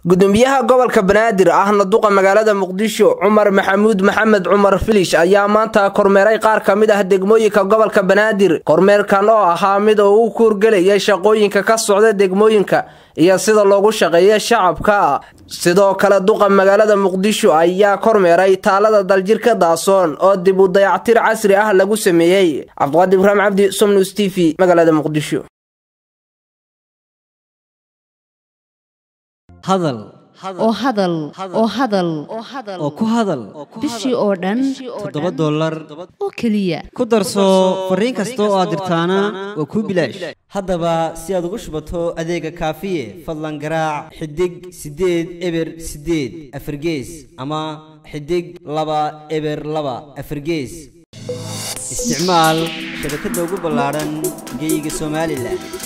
gudoomiyaha gobolka banaadir ahna duqa magaalada muqdisho cumar maxamuud maxamed cumar filish ayaa maanta kormeeray qaar ka mid ah degmooyinka gobolka banaadir kormeerkan oo ahaa mid uu u kuurgelayay shaqooyinka ka socda degmooyinka iyo sida loogu shaqeeya shacabka sidoo kale duqa magaalada muqdisho ayaa kormeeray taalada daljirka daasoon oo dib u dayactir casri ah lagu sameeyey cabdiqaadir ibraahim cabdi somnews t v magaalada muqdisho hadal oo hadal oo hadal oo ku hadal bishii oo dhan toddoba dollar oo keliya ku darso fariin kasta oo aad dirtaana waa kuu bilaash haddaba si aad ugu shubato adeega kaafiye fadlan garaac xidig siddeed eber siddeed afargees ama xidig laba eber laba afargees isticmaal shabakadda ugu ballaadhan geeyiga somalilan